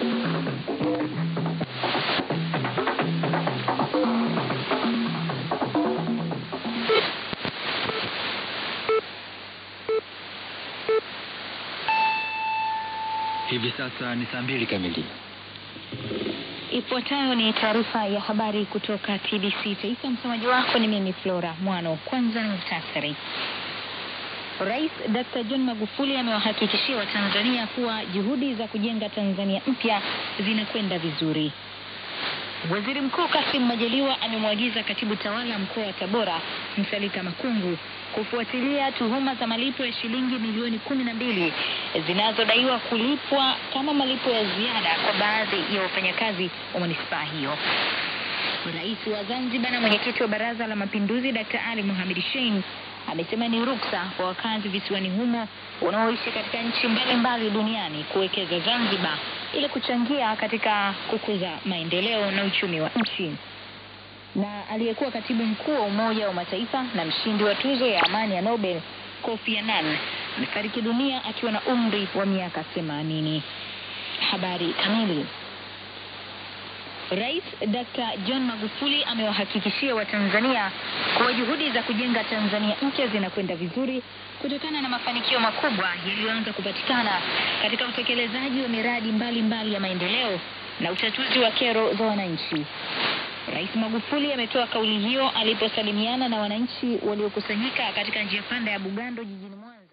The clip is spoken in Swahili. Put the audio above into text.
Hivi sasa ni saa mbili kamili. Ifuatayo ni taarifa ya habari kutoka TBC Taifa. Msomaji wako ni mimi Flora Mwano. Kwanza ni muhtasari. Rais Dr. John Magufuli amewahakikishia Watanzania kuwa juhudi za kujenga Tanzania mpya zinakwenda vizuri. Waziri Mkuu Kassim Majaliwa amemwagiza katibu tawala mkoa wa Tabora Msalika Makungu kufuatilia tuhuma za malipo ya shilingi milioni kumi na mbili zinazodaiwa kulipwa kama malipo ya ziada kwa baadhi ya wafanyakazi wa manispaa hiyo. Rais wa Zanzibar na mwenyekiti wa Baraza la Mapinduzi Dr. Ali Mohamed Shein amesema ni ruksa kwa wakazi visiwani humo wanaoishi katika nchi mbalimbali duniani kuwekeza Zanzibar ili kuchangia katika kukuza maendeleo na uchumi wa nchi. Na aliyekuwa katibu mkuu wa Umoja wa Mataifa na mshindi wa tuzo ya amani ya Nobel Kofi Annan amefariki dunia akiwa na umri wa miaka 80. Habari kamili. Rais Dr. John Magufuli amewahakikishia Watanzania kuwa juhudi za kujenga Tanzania mpya zinakwenda vizuri kutokana na mafanikio makubwa yaliyoanza kupatikana katika utekelezaji wa miradi mbalimbali mbali ya maendeleo na utatuzi wa kero za wananchi. Rais Magufuli ametoa kauli hiyo aliposalimiana na wananchi waliokusanyika katika njia panda ya Bugando jijini Mwanza